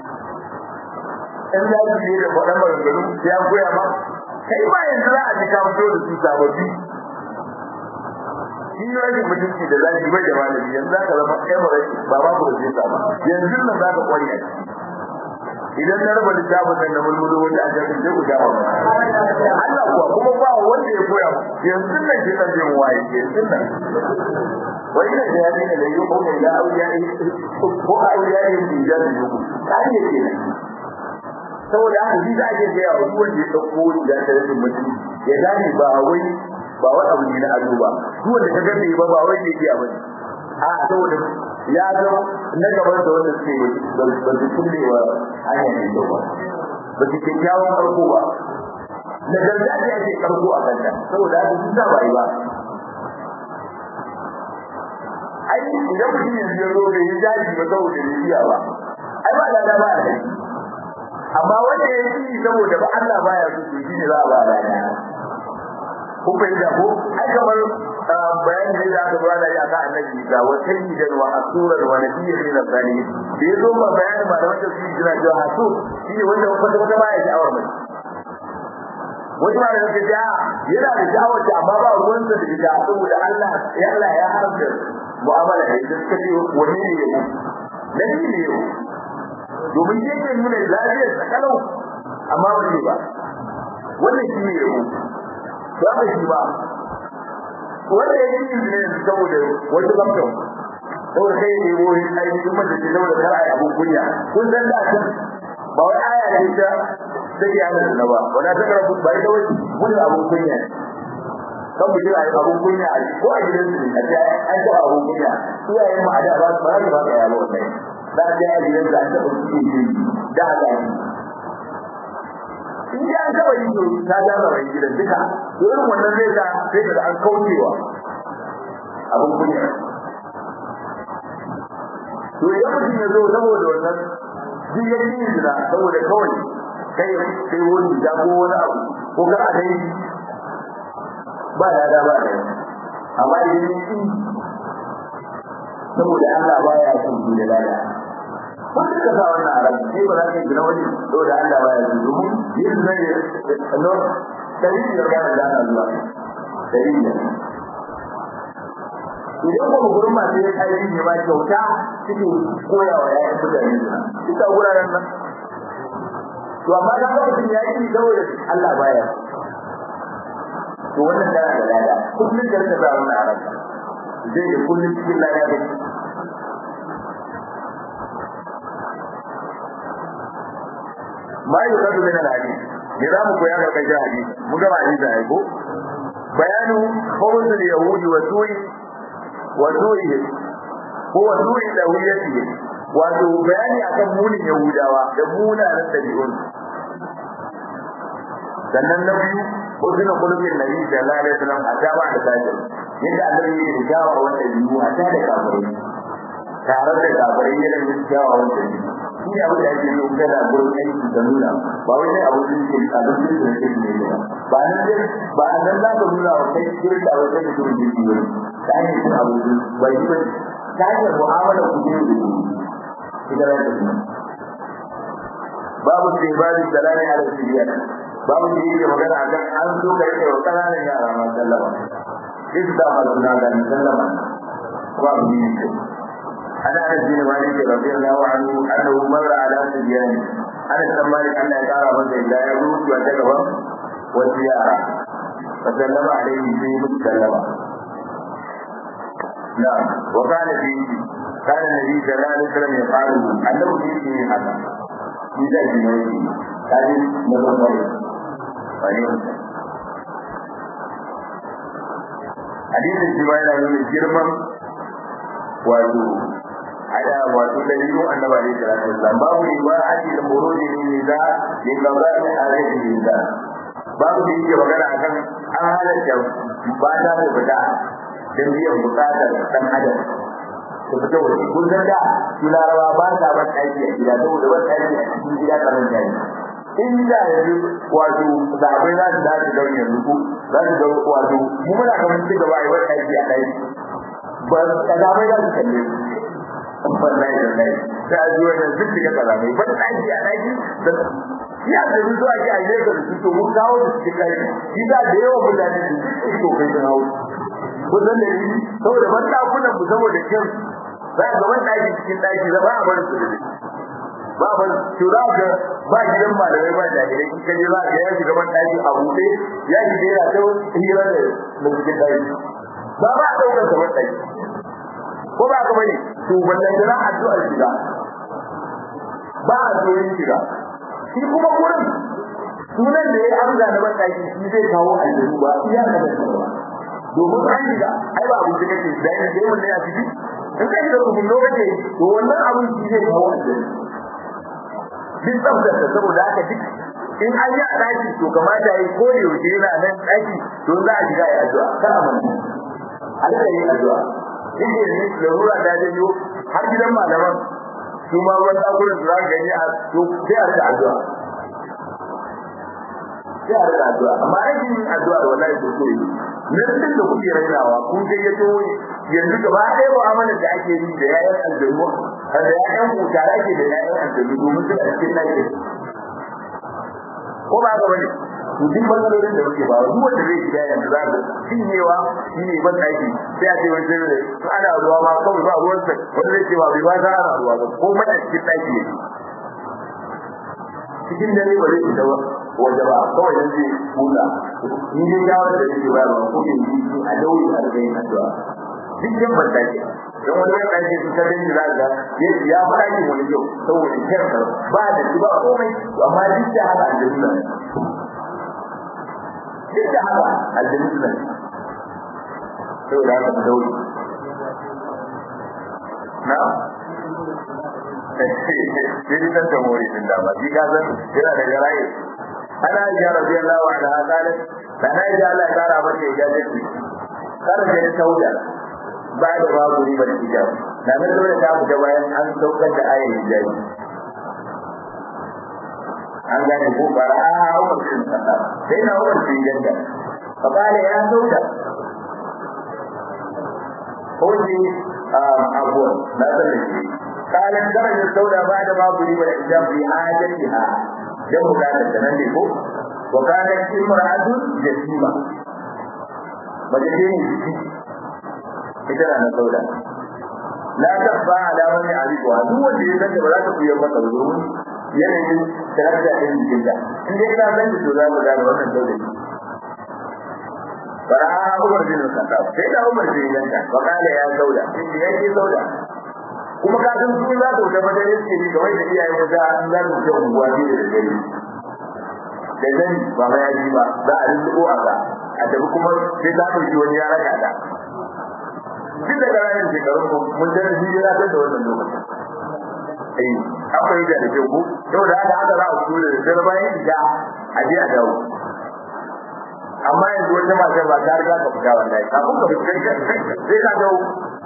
in da ji da faɗan maganganu sai an koya ma kai ma yanzu za a ji ka fito da su sababbi shi rage mutunci da zaki bai da malami yanzu za ka zama kai ba ba ba ku da sai ba yanzu nan za ka kwari a idan na raba littafin nan na mulmulo wanda a cikin sai ku jawo Allah kuwa kuma ba wanda ya koya yanzu nan ke kan jin waye yanzu nan wai da ya ne da yau ko da auliya ne ko auliya ne da ya ne yau kai ne ke saboda haka shi za a je ga duk wanda ya dauko da ta rage mutum ya gane ba wai ba wani abu ne na ado ba duk wanda ka gane ba ba wai ne ke abin a saboda ya zo na gaban da wanda suke ba su kulle wa hanyar da kyau ba ba su kyakkyawan farko ba na gargajiya ake karko a kanta saboda haka sun ba yi ba ai idan mutum yanzu ya zo bai yi jaji ba saboda bai iya ba ai ba da ba da amma wanda ya yi saboda ba Allah baya so to shine za a ba da ko fahimta ko ai kamar bayan da aka zo ana yi aka annabi ga wa sayyidan wa asuran wa nabiyyan min al-salihin da yazo ba bayan ba da wanda shi jira cewa hasu shine wanda wanda wanda baya sha'awar mai wani ma da yake ja yana da sha'awar ta amma ba ruwan sa da ita saboda Allah ya Allah ya haramta mu'amala da ita suka ce wani ne yau nabi ne yau domin yake nuna lafiyar sakalau amma ba ne ba wannan shi ne yau ba ka shi ba wanda ya yi ne saboda wata zamto saboda kai ne wo ainihin mace ce saboda kar ai abun kunya kun san da kan ba wai aya ne ta take yana da ba wanda ta karbu ba ita wai gudun abun kunya kan mu jira abun kunya ko a gidan su ne a ce an ta abun kunya iyayen mu a da ba su ba ba ka yalo wannan da ta yi gidan da an ta su ke ji da haka in ji an taba yi ta ja ba rai gidan duka to irin wannan zai ta sai da an kaucewa abin kunya to idan mutum ya zo saboda wannan jigar yin zina saboda kawai kai sai wani da ko wani abu ko kar a dai ba da da ba da amma idan ya yi saboda Allah baya son su da lada wanda ka sa wannan a ran sai ba za ka gina wani saboda Allah baya son domin yin zai no dalili da kana da Allah zuwa dalili idan kuma gurin masu yin aiki ne ma kyauta suke koya wa yayin mutane suna duka wuraren nan to amma da mutum ya yi saboda Allah baya to wannan tana da lada kullum da ta zama na ranka zai da kullum cikin lada da ma yi kasu min al-hadith ne za mu koya ga kai hadisi mu ga hadisi ai ko bayanu khawzul yahudi wa su'i wa su'i ko wa su'i dawiyatihi wato bayani akan munin yahudawa da munanan dabi'un sannan na biyu uzina kulubin nabi sallallahu alaihi wasallam a ta ba da tajir yadda annabi ya jawa wanda biyu a ta da kafirai tare da kafirai yana yin jawa wanda biyu shi ne abin da ake yi kuma da gurin aiki da nuna ba wai sai abu da ke a duk da ke ne ba ba nan dai ba nan za ka nuna wa kai gurin da wai sai da gurin da ke ta hanyar cin abu ba shi ba ta hanyar mu'amala ku ne da ku idan ya tafi babu sai babu salami ala sibiyana babu da yake magana akan an so ka rike wa kananan yara ma sallama duk da ma suna ga sallama ko abu ne ke ana da jini malik radiyallahu anhu annahu marra ala sibyan ana san malik Allah ya kara masa da ya rubu ta gaban wasu yara fa sallama alaihi sai mu sallama na wa kana fi kana nabi sallallahu alaihi wasallam ya faru annabi shi ne haka shi da shi ne kaji na farko wani hadisin shi ma yana nuna girman wato ada wato dalilu annabi alaihi salatu wasallam babu riba aji da buruji ne da ya gaba da alaihi da babu da yake magana akan an halatta ba ta da fita don biyan bukatar dan adam su fita waje kun san da su larawa ba sa ban aiki a gida saboda ban aiki a cikin gida karan jari in da yanzu wato zaɓai za su dace don yanzu ko za su ga wato mu muna kamar ci gaba a yi ban aiki a ɗaki ba kalamai za su kalle su wallahi wallahi ta ji wannan duk da kalamai ban aiki a ɗaki ya da su zuwa ki a yi da su to mun kawo da cikin kai shi da da yawa mutane su duk to kai sun hawo ko dan da ni saboda ban dakunan mu saboda kin za ga ban daki cikin daki za ba a bar su da ba ban to za ga ba gidan malamai ba da gidan kin kaje za ga ya shiga ban daki a buɗe ya shiga yana ta hira da mu cikin daki ba ba daukar sa ban daki ko ba ka bane to wannan da addu'ar shiga ba a zo yin shiga shi kuma gurin sunan da ya amsa na banɗaki shi zai kawo aljihu ba iya na da ba domin an shiga ai ba abin da kake da yin da yawan da ya ciki in kai da rubun lokaci to wannan abin shi zai kawo aljihu duk tsaftace saboda haka duk in an yi a ɗaki to kamata ya yi ko da yaushe yana nan ɗaki don za a shiga ya addu'a kar a manta a rika yin addu'a in da ne larura ta janyo har gidan malaman su ma ruwan ɗakunan su za ka gani a to sai a rika addu'a sai a rika addu'a amma aikin yin addu'a da wallahi ko so yi nan da kuke rainawa kun kai ya to yanzu gaba ɗaya mu'amalar da ake yi da yayan aljannu da yayan kuta ake da yayan aljannu domin su a cikin lafiya ko ba ga bane to duk matsalolin da muke ba duk wanda zai shiga yanzu za ka cinyewa shi ne ban aiki sai a ce wani sai da to ana ruwa ma kawai ba ruwan sa wanda zai ce ba bai ba za ana ruwa ba ko mai a cikin ɗaki ne cikin dare ba zai fita waje ba kawai dan zai huta ni dai shawar da nake ba ba ko yin yi a dauri a ga yin addu'a duk yan ban aiki don wani ban aiki su kadai da za ka ya faɗa ki wani yau saboda kyarka ba da shi ba komai amma duk da haka an da nuna duk da haka aljanu suna ne sai da haka dauri na sai ni san tamori din da ba shi ka san yana da garaye ana ya radiyallahu anha qalat sana ya Allah ya kara mata ya dace kar da ta tauda ba da babu riba da hijab na nan dole ta fita bayan an saukar da ayar hijabi an gane ko bara a Umar bin Khattab sai na Umar bin Jadda fa kale ya sauka ko ji abuwa na san da shi kale daraja sauda ba da babu riba da hijab bi hajatiha dan bukatar da nan ne ko wa kana imra'atu jasima mace ce ne jiki ita na sauda la tabba ala wani arifuwa duk wanda ya zanta ba za ta kuya masa domin yanayin tarakta ɗin jikin da in dai kana zanta to za mu gane wannan sauda ne fara Umar bin Khattab sai da Umar bin Janta fa kala ya sauda sai ya ce sauda kuma ka san su za ta wuce madare suke ni kamar da iyaye da za an za su je unguwa ne da dare da zani ba ma ya ji ba za a rinko a ga a tafi kuma sai ta ɗauki wani ya raka ta duk da ƙananan shekarun ku mun da shi ya ta da wannan lokacin eh akwai da da ku saboda haka haka za a fito da dare bayan ida a je a dawo amma yanzu wata mata ba ta riga ka fita wallahi kafin ka fita sai ka dawo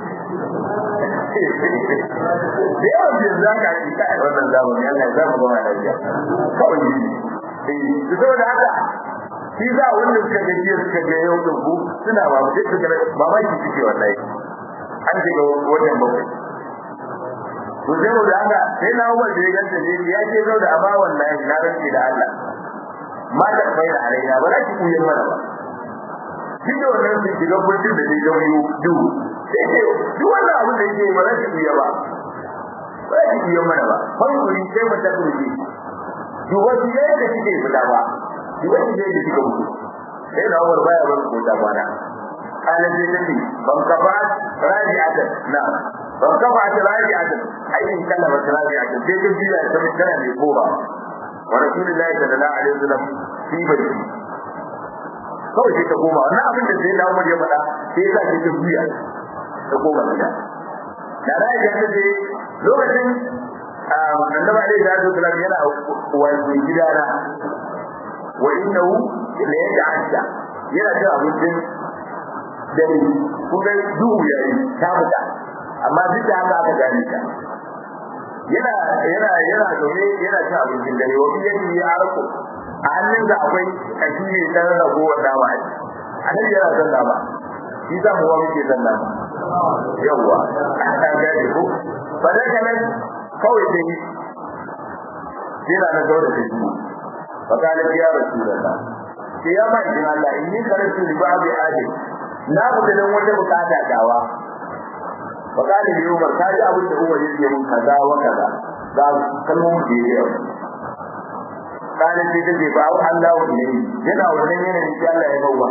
da yawan jin za ka yi kai wannan zamani Allah ya zama gama lafiya kawai eh saboda haka shi za wanda suka ga jiya suka ga yau da ku suna ba mu suka ga mamaki suke wallahi an shiga wajen bakwai to sai mu da haka sai na Umar da ya ganta ne ya ce zo da amma wallahi na rantsi da Allah ma da bai da alaina ba za ki kuyen mana ba shi da wannan su shiga burjin da zai zama yau duhu sai ce duk wannan abin da yake ba za ki kuya ba ba za ki kuyen mana ba hankuri sai mu ta kurje duba su yadda kike fita ba duba su yadda kika mutu sai na Umar baya bar ko ta bana kana sai take ban kafa raji'atan na ban kafa ta raji'atan ayin kallama raji'atan sai ta biya ta mutana ne ko ba wa rasulullahi sallallahu alaihi wasallam fi bari kawai sai ta koma wannan abin da sai Umar ya faɗa sai ya sa ta biya ta koma gida da raji'a ta ce lokacin annabi alaihi salatu wasallam yana wani gidana wa innahu la yata'adda yana cin abincin dare kun ga duhu yayi ta fita amma duk da haka aka gane ta yana yana yana zaune yana cin abincin dare wa bi yadi ya arko a hannun da akwai kashi ne dan ragowar dama a annabi yana son dama shi za mu wa muke son dama yawwa an gane ko fa da kana kawai sai yana na zaune da shi fa kana ya rasulullah sai ya ba idan Allah in ni karatu li ba'di adi na fita dan wata bukata dawa fa kana bi Umar kai abin da Umar yake mun kaza wa kaza ga kalmomin da yake kana sai take ba Allah ne yana wannan yana da Allah ya bawa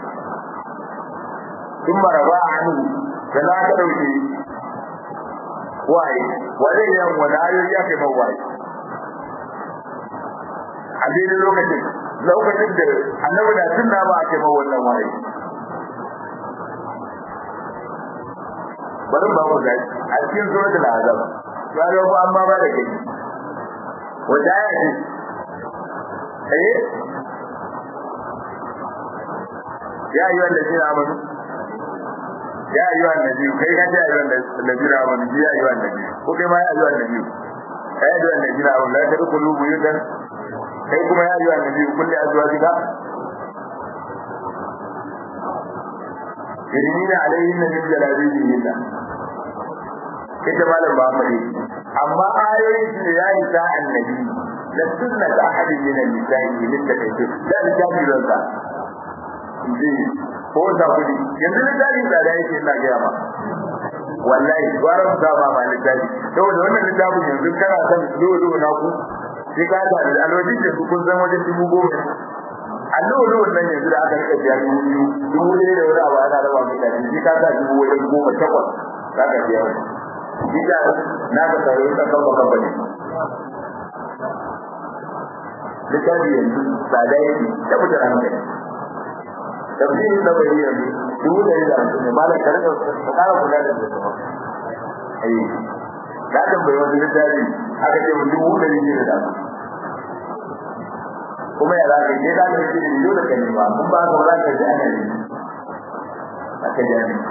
kuma raba anu da za ka dauke waye wanda yan wani ayoyi aka yi waye a daidai lokacin lokacin da annabi da sunna ba ake ma wannan wahayi bari ba mu ga a cikin suratul azab ya ga ko amma ba da kai wanda ya ce eh ya ayyuha allazina amanu ya ayyuha annabi kai ka ce ayyuha allazina amanu ya ayyuha annabi ko kai ma ya ayyuha annabi ya ayyuha allazina amanu la tadkhulu buyutan kai kuma ya ayyuha annabi kulli azwajika yadinina alayhinna min jalabibihinna ita malam ba mu amma ayoyin su da yayi ta annabi da sunna da ahadin min al-nisa'i min da kai da littafi don sa ji ko da kudi yanzu littafi da da yake ina ga ma wallahi gwaran da ba ma littafi saboda wannan littafin yanzu kana san dole na ku sai ka da alwaji da kun san wajen dubu goma allo wannan yanzu da aka rika biya dubu biyu dubu ɗaya da wani abu ana raba mutane sai ka sa dubu wajen goma takwas za ka biya wani Jika na ka tsaro ka kafa kafa ne. Littafi yanzu tsada yake da mutu hankali. Tafsirin na bai yanzu dubu ɗari da hamsin ne malam ka rika ka kara kula da su. Ai, na tambayi wani littafi aka ce mu dubu ɗari ne da hamsin. Kuma ya zaka je za ka ce ne dole ka nema kun ba ka za ka ji ana yi. Aka ji ana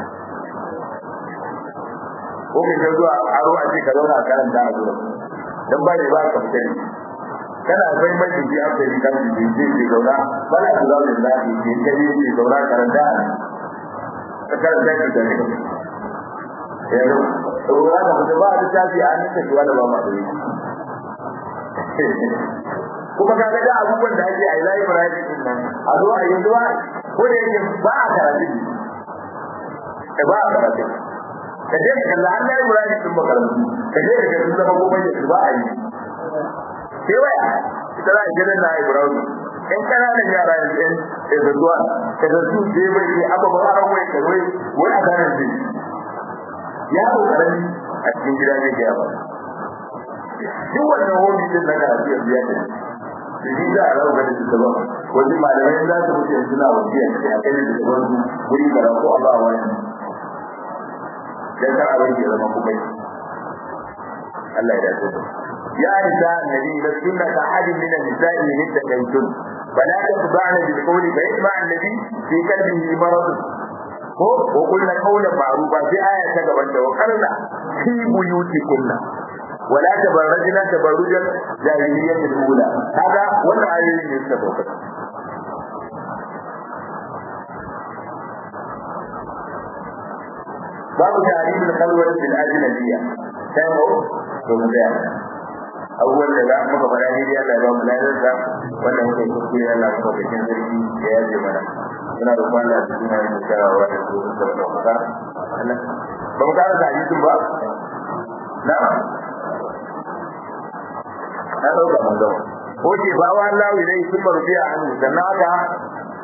ko kai ka zuwa aro a ce ka zauna a karanta a gurin dan ba ne ba ka fita ne kana bai mai jiki a kai kan jiki je ke zauna ba la ku zauna da shi ke kai ke zauna karanta ka karanta ki da ne yanzu to ra ka fita ba da tafi a nan ta kiwa da ba ma da yi kuma kaga da abubuwan da ake a library din nan a zo a yi zuwa ko da yake ba a karatu ba a karatu ka je ka kalla Allah ya muradi sun makarantu ka je ka kalla zama goma ya ba a yi sai waya ita za a gidan na Ibrahim in kana da yara yanzu in da zuwa ka da su je bai yi abba ba a wai ka wai wai a kana ji ya ko karami a cikin gida ne ga ba duk wannan hobi din na karatu ya biya da shi za a rawa da su ba wani malamai za su mutu yanzu na wajiya a kai da su wani wuri karatu Allah wani dan kar abin ya zama kuma Allah ya dace ya nisa annabi la sunna ka hadin min an-nisa'i min takaitun fala tatba'na bil qawli fa yatba' alladhi fi qalbihi marad ko ko kullu qawlan ma'rufa fi aya ta gaban da wakarna fi buyutikunna ولا تبرجنا تبرج الجاهلية الأولى هذا ولا آية يستفوق babu tarihin kalwar bil ajnabiyya sai mu to mu da abubuwan da za mu ga fara ne Allah ya ba mu lafiya da wanda muke kuskure Allah ya ba cikin sarki ya yaje mana muna da Allah da suna yin sharawa da su da da ka Allah ba mu kara hadisin ba na na dauka mun ga ko ce ba wa Allah ilai sun marbiya an sannan aka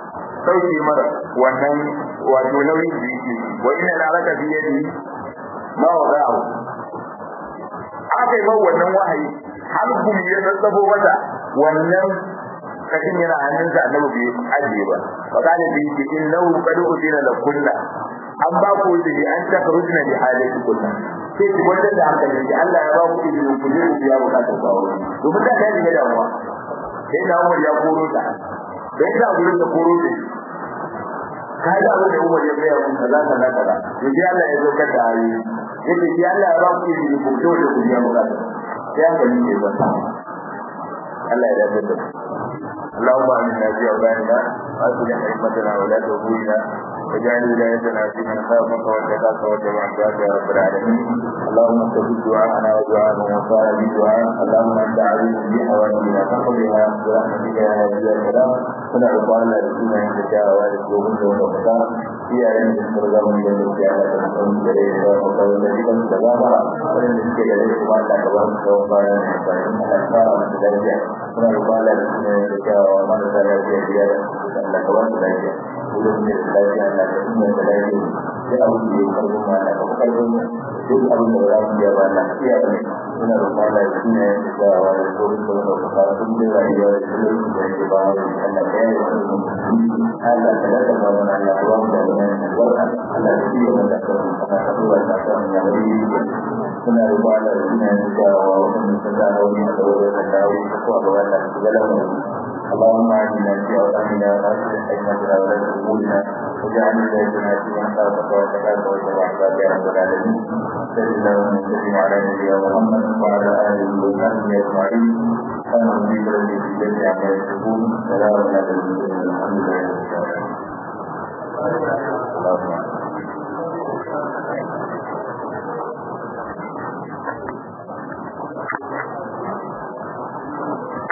sauke mara wannan wato nauyin da yake wa inna la raka fi yadi ma wada'u aka yi mai wannan wahayi har gumi ya tsatsabo mata wannan kashin yana hannunsa annabi bai ajiye ba fa kana bi ki innahu qad udina la kunna an ba ku izini an takrujna bi halati kunna sai ki wanda da hankali ki Allah ya ba ku izini ku je ku biya bukatar ku aure domin da ta shiga damuwa sai da Umar ya koro ta sai da gurin da koro ta kai da abin da Umar ya gaya mun kaza kaza kaza yaji Allah ya zo kada ayi yace ki Allah ya ba ku izini ku fito da ku biya bukatar sai hankali ne ba Allah ya dace da اللهم امنا في اوطاننا واصلح ائمتنا ولاة امورنا واجعل ولايتنا في من خافك واتقاك واتبع عبادك يا رب العالمين اللهم استجب دعاءنا ودعاء من وصال بدعاء اللهم انت عليم بحوائجنا فقضها برحمتك يا هادي يا سلام كنا عقبال رسولنا عند شهوات وغنى وفقار في علم الفرقة من جنة على تنقل جليل وقال الذي لم تغامر ولم يسكي جليل وما لا كبرت وقال من الأسفار من ذلك كنا عقبال رسولنا عند شهوات marasa lafiya biya da Allah ka wasu lafiya wurin mai lafiya na da inda da lafiya sai abin da ya karbi ma na kuma karbi duk abin da za mu biya ba na iya ba ne suna da kwana da suna yin da jawa da tsohon da wanda ka fara duk da rayuwa da tsohon da yake ba wa Allah ka yi wani mutum Allah ka daga ba wani Allah ka wasu da wani albarka Allah ka iya wanda ka wani kana ka tura da ka wani yawon yi suna da kwana da suna yin da jawa wanda sun da wani a tsawon da dawo ko a gaba da su ga lamarin اللهم اعنا في اوطاننا واصلح ائمتنا ولاة امورنا واجعل ولايتنا في من خافك واتقاك واتبع عبادك يا رب العالمين صل اللهم وسلم على نبينا محمد وعلى اله وصحبه اجمعين سبحان ربك رب العزه عما يصفون سلام على المرسلين الحمد لله